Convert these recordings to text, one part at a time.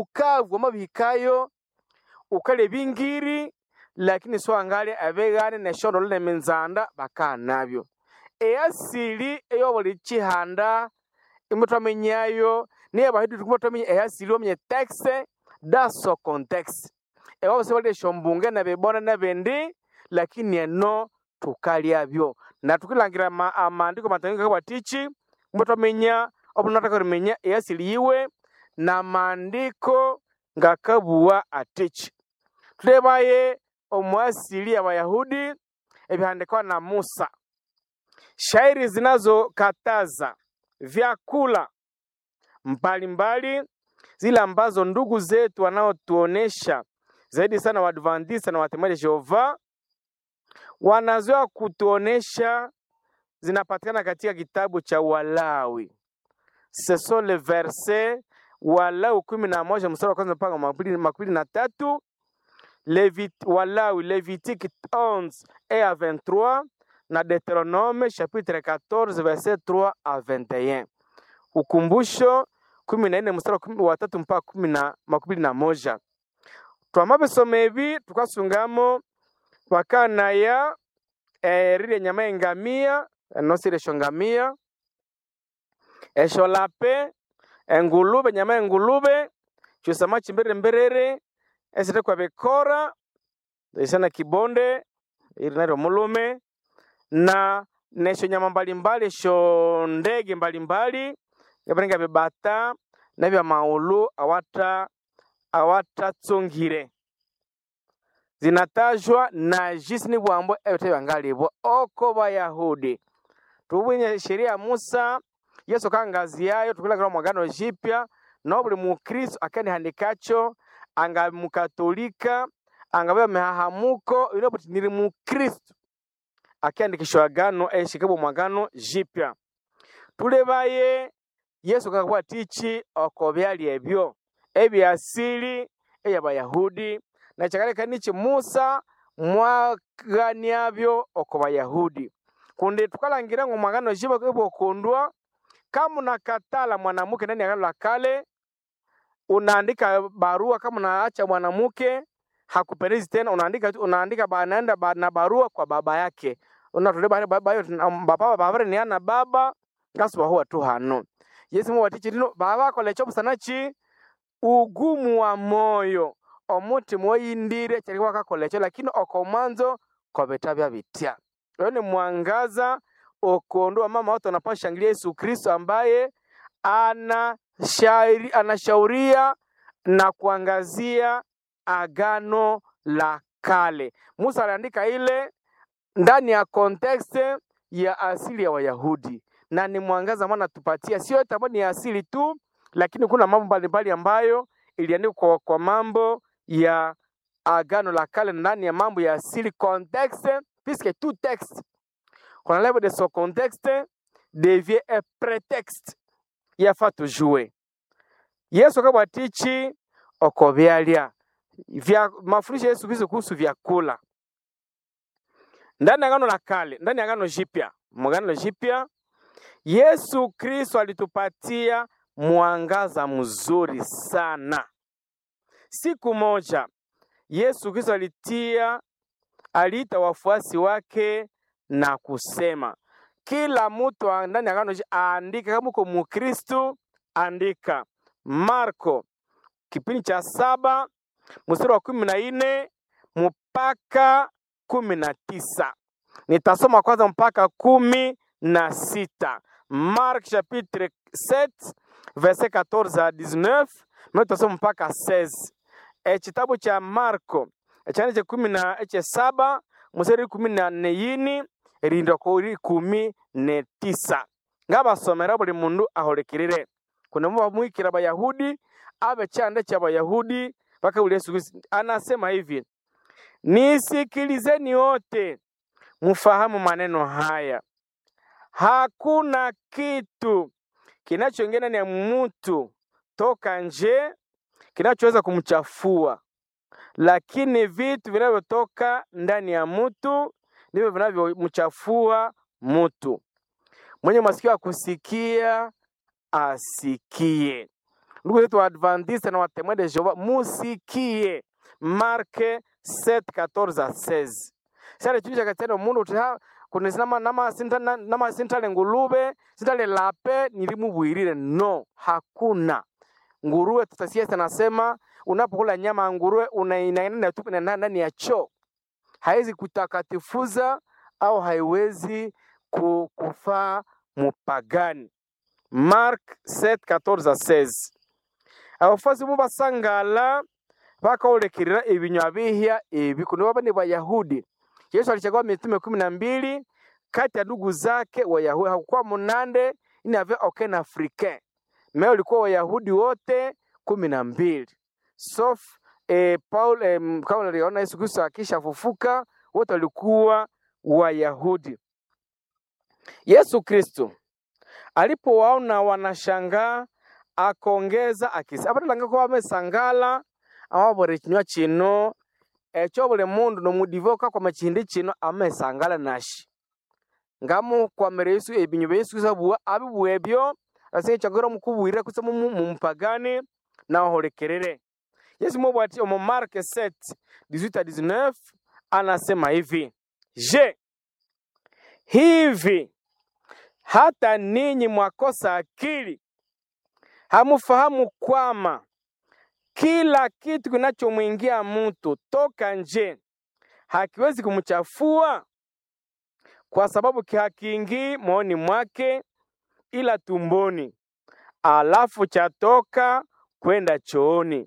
bukavu amabihikayo ukale bingiri lakini swangale abegane neshondolo nemenzanda bakanabyo eyasili eyo buli chihanda imutwamenyayo niye bahidu tukumutwamenya eyasili omenye texe daso context ewa bose bali eshombunge nabibona nabendi lakini eno tukalyabyo na tukilangira ma, amandiko matangika kabwatichi mutwamenya obunataka rimenya eyasili yiwe na maandiko ngakabuwa atichi tulebaye omwasili abayahudi ebihandikwa na musa shairi zinazokataza vyakula mbalimbali zile ambazo ndugu zetu wanaotuonesha zaidi sana Waadventista na Watemaji Jehova wanazoea kutuonesha zinapatikana katika kitabu cha Walawi. Ce sont les versets Walawi kumi na moja mstari wa kwanza mpaka makumi makumi na tatu Levit, Walawi Levitique 11 et à 23 na Deuteronome chapitre 14 verset 3 à 21. Ukumbusho kumi na nne mstari wa kumi- wa tatu mpaka kumi na makumi na moja twamabisoma ebi tukasungamo wakanaya erire enyama engamia enosire esyo ngamia esyo lape engulube enyama engulube kyusama chimbirire mbiriri esire kwa bikora isana kibonde iri naryo mulume na nesyo nyama mbalimbali esyo ndege mbalimbali ngabiringa bibata nebya maulu awata awatatsungire zinatajwa na jisi ni bwambo ebite byangalibwa oko bayahudi tubwinye sheria ya musa yesu kangaziyayo tukulagirwa mwagano jipya no buli mukristo akanihandikacho anga mukatolika angabya mihahamuko ino buti niri mukristo akiandikishwa agano eshikabwa mwagano jipya tulebaye yesu kakabwa tichi oko byali ebyo ebyasili eyabayahudi na chakaleka nichi musa mwaganiabyo oko bayahudi kundi tukalangira ngu mwagano jiba ibokundwa kama unakatala mwanamke ndani ya agano la kale unaandika barua kama unaacha mwanamke hakupendezi tena unaandika tu- unaandika ba- naenda ba, na barua kwa baba yake unatole baba baba yo baba baba ni ana baba ngasuba huwa tu hano yesu mu watichi lino baba kolecho busanachi ugumu wa moyo omutima oyindire kyali wakakolecho lakini okomanzo kobetabya bitya oyo ni mwangaza okondo mama watu wanapashangilia Yesu Kristo ambaye anashauri, anashauria na kuangazia agano la kale. Musa aliandika ile ndani ya context ya asili ya Wayahudi na ni mwangaza ambao anatupatia, sio yote ambayo ni asili tu, lakini kuna mambo mbalimbali ambayo iliandikwa kwa, kwa mambo ya agano la kale ndani ya mambo ya asili context, puisque tout texte qu'on enlève de son contexte devient un prétexte yafaa tujue yesu akabwatichi oko byalya vya mafundisho ya yesu kristo kuhusu vyakula ndani ya agano la kale ndani ya agano jipya mwagano jipya yesu kristo alitupatia mwangaza mzuri sana siku moja yesu kristo alitia aliita wafuasi wake na kusema kila mtu wa- ndani ya agano ji- aandike kama uko mukristu andika marko kipindi cha saba mstari wa kumi na nne mpaka kumi na tisa nitasoma kwanza mpaka kumi na sita mark chapitre 7 verset 14 à 19 na tutasoma mpaka 16 e, kitabu cha marko ekyana kyekumi na ekyesaba museri kumi na nne yini erinda kuri kumi ne tisa ngabasomera buli mundu ahulikirire kuna bamwikira abayahudi abe kyanda ky'abayahudi mpaka uli Yesu Kristo anasema hivi nisikilizeni wote mfahamu maneno haya hakuna kitu kinachoingia ndani ya mtu toka nje kinachoweza kumchafua lakini vitu vinavyotoka ndani ya mtu ndivyo vinavyomchafua mtu. Mwenye masikio ya kusikia asikie. ndugu zetu waadventiste na watemwe de jehova musikie marke 7:14 a 16 sale chili chakatene omundu uti ha kuno sinama nama sinta na- nama sintale ngulube sintale lape nilimubwirire no hakuna nguruwe tutasiasa nasema unapokula nyama ya nguruwe unainaina tupu na ndani ya choo haiwezi kutakatifuza au haiwezi ku- kufaa mupagani mark 7:14-16 abafuasi bo basangala bakaolekirira ebinywa bihya ebi kuno baba ni bayahudi yesu alichagua mitume kumi na mbili kati ya ndugu zake wayahudi hakukuwa munande ini ave aucun africain me ulikuwa wayahudi wote kumi na mbili sof eh, paul eh, m- kama uliona yesu kristo akishafufuka wote walikuwa wayahudi yesu kristo alipowaona wanashangaa akongeza akisi abatalanga ko bamesangala amabore kinywa kino ekyo buli mundu nomudivoka kwa chihindi kino amesangala nashi ngamukwamira yesu ebinyu bya yesu kristo abuwa abibuwa ebyo asinga ekyagora mukubwirira kusa mumu- mumupagani nawaholekerere yesu mubwati omu marke 7 18 à 19 anasema hivi je hivi hata ninyi mwakosa akili hamufahamu kwama kila kitu kinachomwingia mtu toka nje hakiwezi kumchafua kwa sababu ki- hakiingii moyoni mwake ila tumboni alafu chatoka kwenda chooni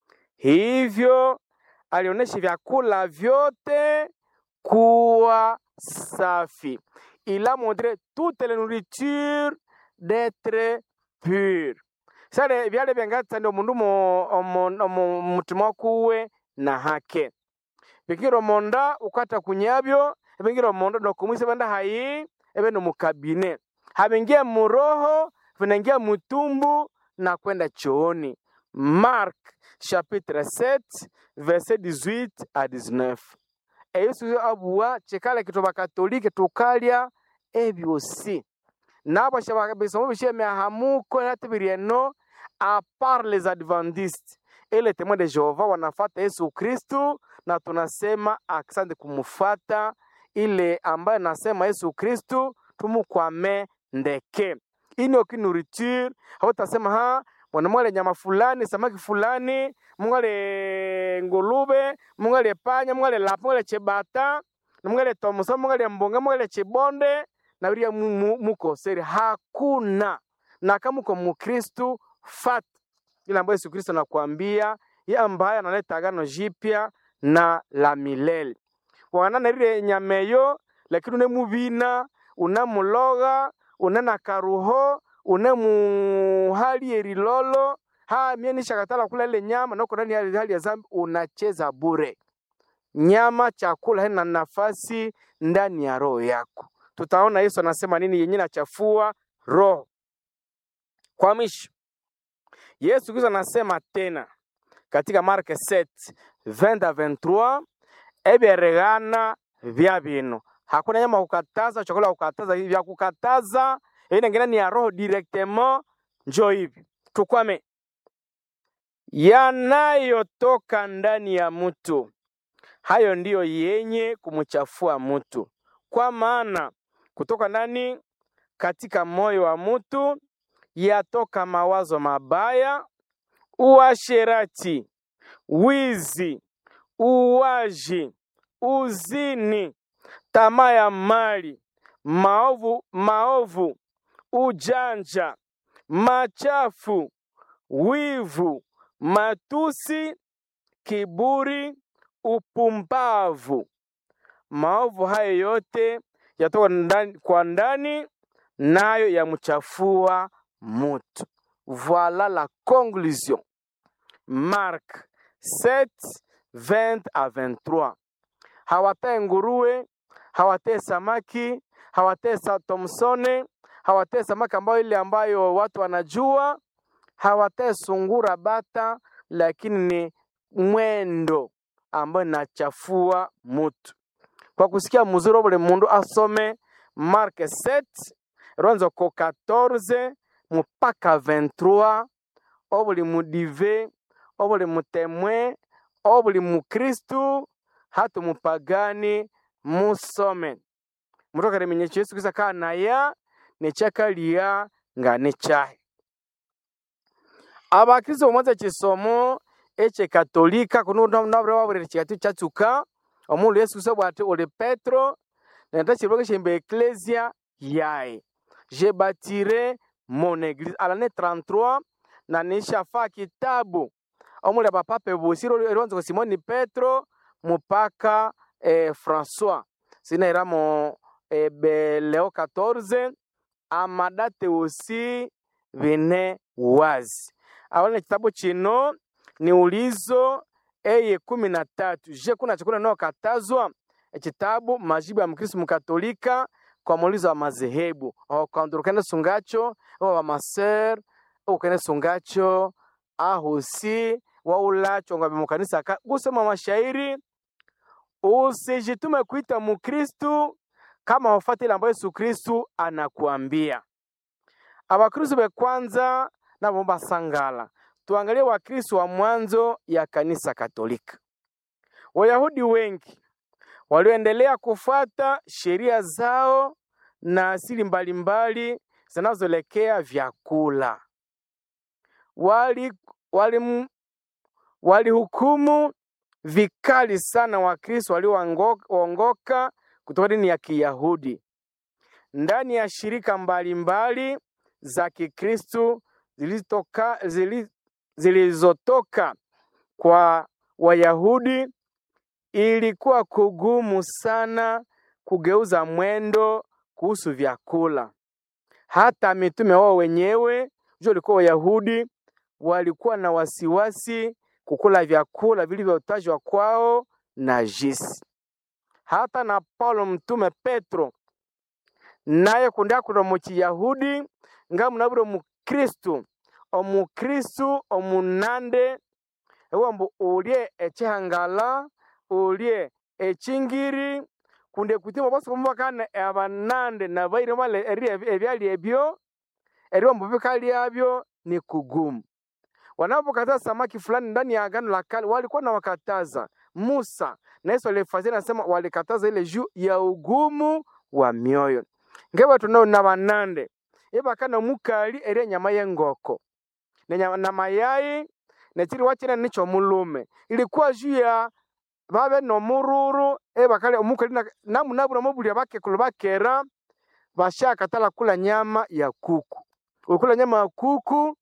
hivyo alionyesha vyakula vyote kuwa safi il a montré toute la nourriture d'être pure sale byale byangatsanda omundu omo- omo- omu mutima kuwe na hake bikira omonda ukwata kunyabyo ebingira omonda nokumwisa benda hayi ebe nomukabine habingia muroho vinaingia mutumbu na kwenda chooni mark chapitre 7 verset 18 à 19 eyesu abuwa chikala kitu bakatolike tukalya ebyosi nabo shaba- bisomo bishemya hamuko natibirieno a part les adventistes et les témoins de Jehova wanafata Yesu Kristu na tunasema asante kumufata ile ambaye nasema Yesu Kristu tumukwame ndeke ini okinuriture hautasema ha mwana mwale nyama fulani samaki fulani mwale ngulube mwale panya mwale lapa mwale chebata mwale tomusa mwale mbonga mwale chibonde na biria mu- mu- mukoseri hakuna na kama uko mukristu fata ile ambayo yesu kristo anakuambia ye ambaye analeta agano jipya na la milele wanana rire nyameyo lakini une mubina une muloga une na karuho une muhali erilolo ha mie nishakatala kula ile nyama noko ndani ya hali ya zambi unacheza bure nyama chakula haina nafasi ndani ya roho yako tutaona yesu anasema nini yenye nachafua roho kwa mwisho yesu kristo anasema tena katika marke 7 20 à 23 ebyereghana vya bino hakuna nyama kukataza chakula kukataza vya kukataza inengine ni ya roho directement njo hivi tukwame yanayotoka ndani ya mtu hayo ndiyo yenye kumchafua mtu kwa maana kutoka ndani katika moyo wa mtu yatoka mawazo mabaya uasherati wizi uwaji uzini tamaa ya mali maovu maovu ujanja machafu wivu matusi kiburi upumbavu maovu hayo yote yatoka ndani, kwa ndani nayo yamchafua mutu voilà la conclusion mark 7 20 à 23 hawatae nguruwe hawatae samaki hawatae sa tomsone hawatae samaki ambayo ile ambayo watu wanajua hawatae sungura bata lakini ni mwendo ambayo inachafua mutu kwa kusikia mzuri buli mundu asome mark 7 ronzo ko 14 mpaka 23 obuli mudive obuli mutemwe obuli mukristu hata mupagani musome mutoka limenyesha yesu kristo akanaya nekyakaliya nga nekyahi abakristo bomwanza kisomo ekyekatolika kuno nabure wabulire kyigatu kyatsuka omulu yesu kristo bwati uli petro nenda kiloke shembe eklesia yaye je bâtirai mon église alane 33 na nishafa kitabu omuli abapape bosi eriwanza kwa simoni petro mupaka eh, françois sinairamo eh, be leo 14 amadate osi bine wazi awalina kitabu kino ni ulizo eye kumi na tatu je kuna chakula inayokatazwa ekitabu majibu ya mkristu mkatolika kwa muulizo wa madhehebu okwanza ukene sungacho owa wamaser ukene sungacho ahusi waulacho ngabe mukanisa ka gusoma mashairi usijitume kuita mukristu kama wafati ile ambayo yesu kristu anakuambia abakristu bekwanza nabo basangala tuangalie wakristu wa mwanzo ya kanisa katolika wayahudi wengi walioendelea kufuata sheria zao na asili mbalimbali zinazoelekea vyakula wali walihukumu wali walihukumu vikali sana wakristo walioongoka kutoka dini ya kiyahudi ndani ya shirika mbalimbali mbali za kikristu zilizotoka zili, zilizotoka kwa wayahudi ilikuwa kugumu sana kugeuza mwendo kuhusu vyakula. Hata mitume wao wenyewe jua walikuwa Wayahudi, walikuwa na wasiwasi kukula vyakula vilivyotajwa kwao najisi. Hata na Paulo mtume Petro naye kundakula mu Kiyahudi nga munabire omukristu omukristu omunande ewambu ulye ekyihangala ulye ekingiri kunde kutima bose kumubakana abanande nabaire bale eri ebyali ebyo eriwambu bikalyabyo ni kugumu wanapokataza samaki fulani ndani ya agano la kale walikuwa na wakataza Musa na Yesu alifazia nasema walikataza ile juu ya ugumu wa mioyo ngewe tunao na banande ibakana mukali eri enyama y'engoko na na mayai nekiri wakina nicho mulume ilikuwa juu ya babe nomururu ebakali omukali namunabura mobulya bakekulu bakera bashakatala kula nyama ya kuku ukula nyama ya kuku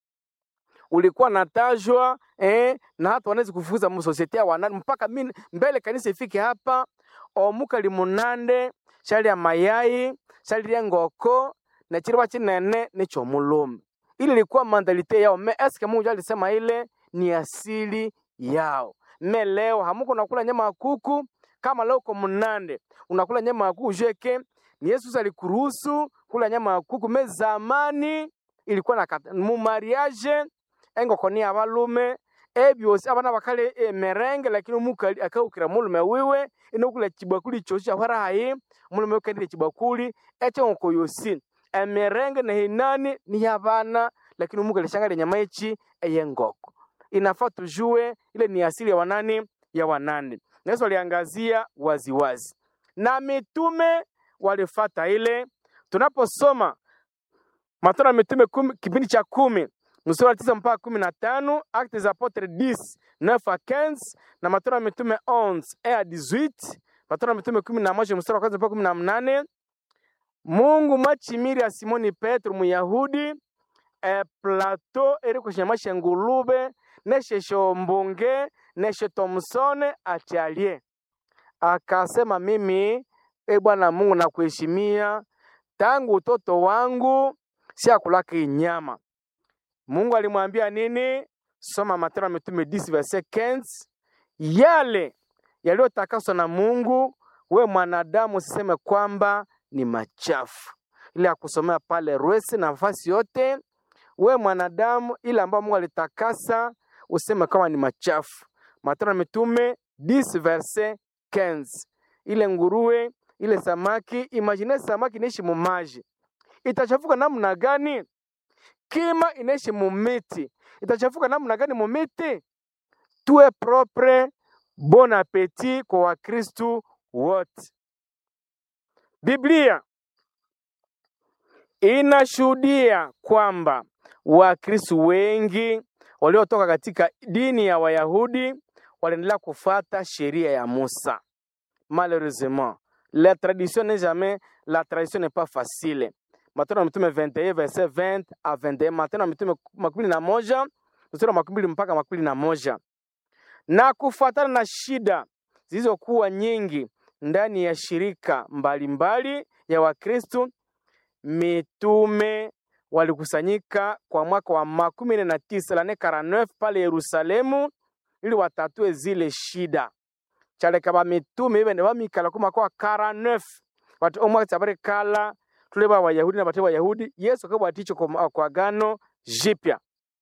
ulikuwa natajwa eh, na hata wanaweza kufukuza msosiete ya wanani mpaka mimi mbele kanisa ifike hapa omukali munande shali ya mayai shali ya ngoko na chiriba chinene nicho mulume ili ilikuwa mandalite yao me eske Mungu alisema ile ni asili yao me leo hamuko nakula nyama ya kuku kama leo uko munande unakula nyama ya kuku jeke ni Yesu alikuruhusu kula nyama ya kuku me zamani ilikuwa na mu mariage engoko ni abalume ebyosi abana bakale emerenge lakini omukali akaukira mulume wiwe inokula chibakuli chosi ahwarahayi mulume ukendile chibakuli ekyengoko yosi emerenge nehinani ni yabana lakini omukali shangale nyama echi eyengoko inafaa tujue ile ni asili ya wanani ya wanani na Yesu aliangazia waziwazi na mitume walifata ile tunaposoma Matendo ya Mitume kumi, kipindi cha kumi mstari wa tisa mpaka kumi na tano Actes des Apotres 10 9 à 15 na Matendo ya Mitume 11 1 à 18 Matendo ya Mitume kumi na moja mstari wa kwanza mpaka kumi na mnane Mungu mwachimiri ya Simoni Petro Muyahudi e Plato eri kushemasha ngulube neshe shombunge neshe Thomsone achalie akasema, mimi e Bwana Mungu nakuheshimia tangu utoto wangu siakulaka inyama. Mungu alimwambia nini? Soma Matendo ya Mitume 10 verset 15, yale yaliyotakaswa na Mungu, we mwanadamu usiseme kwamba ni machafu. Ile ya kusomea pale Rwesi na nafasi yote, we mwanadamu, ile ambayo Mungu alitakasa useme kama ni machafu. Matendo ya Mitume 10 verset 15. Ile nguruwe, ile samaki, imagine samaki inaishi mumaji, itachafuka namna gani? Kima inaishi mumiti, itachafuka namna gani mumiti? Tuwe propre, bon appetit kwa Wakristu wote. Biblia inashuhudia kwamba Wakristu wengi waliotoka katika dini ya Wayahudi waliendelea kufuata sheria ya Musa. Malheureusement, la tradition n'est jamais la tradition n'est pas facile. Matendo ya Mitume 21 verset 20 à 21, Matendo ya Mitume makumi na moja mstari wa makumi mbili mpaka makumi na moja na kufuatana na shida zilizokuwa nyingi ndani ya shirika mbalimbali mbali ya Wakristo, mitume walikusanyika kwa mwaka wa makumi nne na tisa lane 49 pale Yerusalemu ili watatue zile shida kyaleka bamitume ibene bamikala ku mwaka wa 49 bati omwaka tsabari kala tule ba Wayahudi na bate Wayahudi Yesu akabwaticho kwa, kwa gano jipya.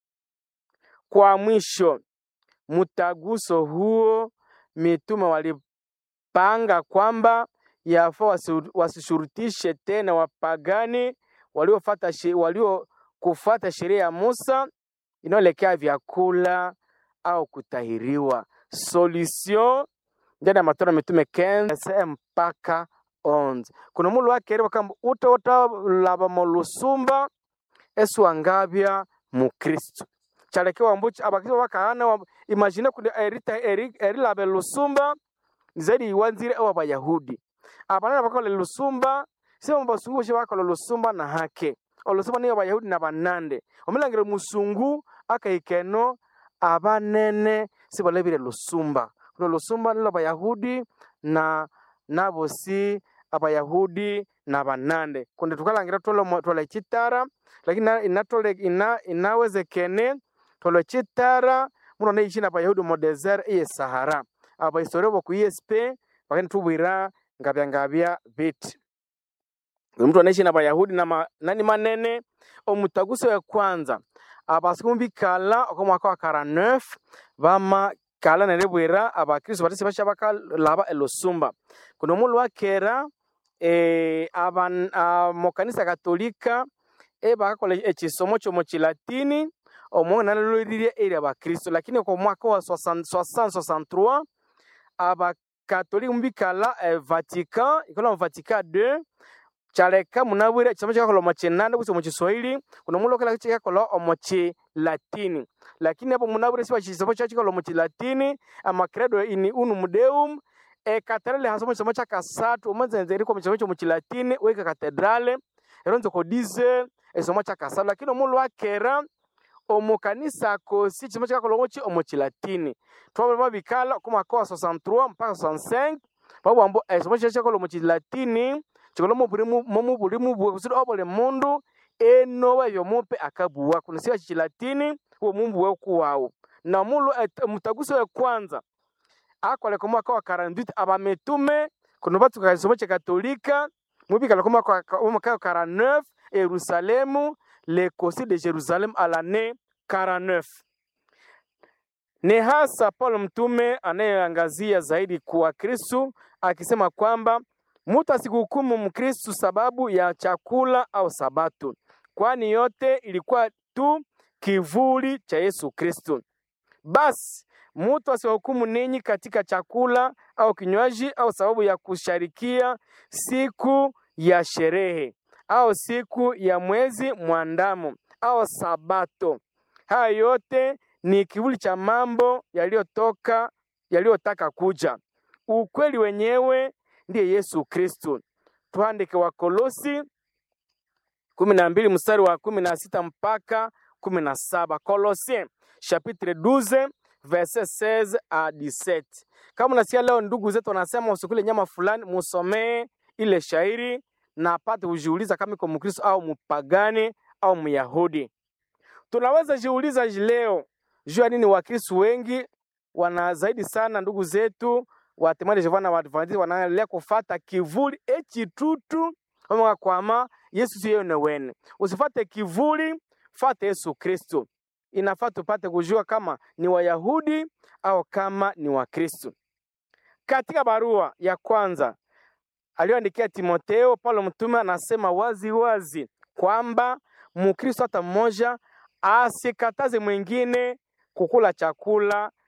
Kwa mwisho mtaguso huo mitume walipanga kwamba yafaa wasi- wasishurutishe tena wapagani waliofuata she- waliokufuata sheria ya Musa inayoelekea vyakula au kutahiriwa. Solution ndani ya Matendo ya Mitume 15 mpaka 11 kuna mulu wakereba kamba utawutalaba mu lusumba esu wangabya mukristu kyalekewa mbuchi abakristo bakahana wa- imagine kundi erita eri- erilaba lusumba zaidi iwanzire ewa bayahudi abanana bakola lusumba sema basungu boshe bakola lusumba na hake olusumba niyo bayahudi na banande omulangire musungu akahikeno abanene sibalebire lusumba kuno lusumba nilo bayahudi na nabosi abayahudi na banande kundi tukalangira twolo twala chitara lakini na- inatole ina, inawezekene twala chitara muno neishi na bayahudi mu desert iye sahara abahistoria boku esp bakani tubwira ngabya ngabya biti Buli mtu anaishi na bayahudi na ma, nani manene omutaguso wa kwanza abasiku bikala oko mwaka wa 49 bama kala nerebwera abakristo batesi basha bakalaba elusumba kuno mulu wakera eh, aban, ah, mokanisa katolika ebakakola ekisomo kyomu kilatini omwo naloliririe eri abakristo lakini kwa mwaka wa 63 abakatolika mubikala eh, vatican ikola mu vatican 2 kyaleka munabwire ekisomo kyakakola omu kinanda kusi omu kiswahili kuno mulokela kyakakola omu kilatini lakini apo munabwire siba kisomo kyakikola omu kilatini amacredo in unum deum ekatedrale hasomo kisomo kyakasatu omuzenze eriko omu kisomo kyomu kilatini weka katedrale eronze kodize ekisomo kyakasatu lakini omulu akera omu kanisa kosi kisomo kyakakola omuki omu kilatini twabula babikala oku mwaka wa 63 mpaka 65 babwambo ekisomo kyakikola omu kilatini kikola momu buli mubwe kusudi obuli mundu enoba ebyomupe akabuwa kuno siba kikilatini uwo mumbuwe kuwawu na mulu et- mutaguso we kwanza akoleka omwaka wa 48 abametume kuno batuka kisomo kyekatolika mubikala kumwaka wa- omwaka wa 49 yerusalemu le concile de jerusalem à l'année 49 ni hasa Paulo mtume anayeangazia zaidi kwa Kristu akisema kwamba mtu asikuhukumu Mkristu sababu ya chakula au sabato, kwani yote ilikuwa tu kivuli cha Yesu Kristu. Basi mtu asiwahukumu ninyi katika chakula au kinywaji au sababu ya kusharikia siku ya sherehe au siku ya mwezi mwandamo au sabato. Haya yote ni kivuli cha mambo yaliyotoka yaliyotaka kuja. Ukweli wenyewe ndiye Yesu Kristo. Tuandike Wakolosi kumi na mbili mstari wa kumi na sita mpaka kumi na saba Colossiens chapitre 12 verset 16 à 17. Kama unasikia leo ndugu zetu wanasema usikule nyama fulani, musomee ile shairi na apate kujiuliza kama iko Mkristo au mpagani au Myahudi. Tunaweza jiuliza leo juu ya nini Wakristo wengi wana zaidi sana ndugu zetu wa Témoins de Jéhovah na Waadventiste wanaendelea kufata kivuli ekitutu omonga kwama Yesu siyo yene wene. Usifate kivuli, fate Yesu Kristo. Inafaa tupate kujua kama ni Wayahudi au kama ni Wakristo. Katika barua ya kwanza aliyoandikia Timotheo, Paulo mtume anasema wazi wazi kwamba Mkristo hata mmoja asikataze mwingine kukula chakula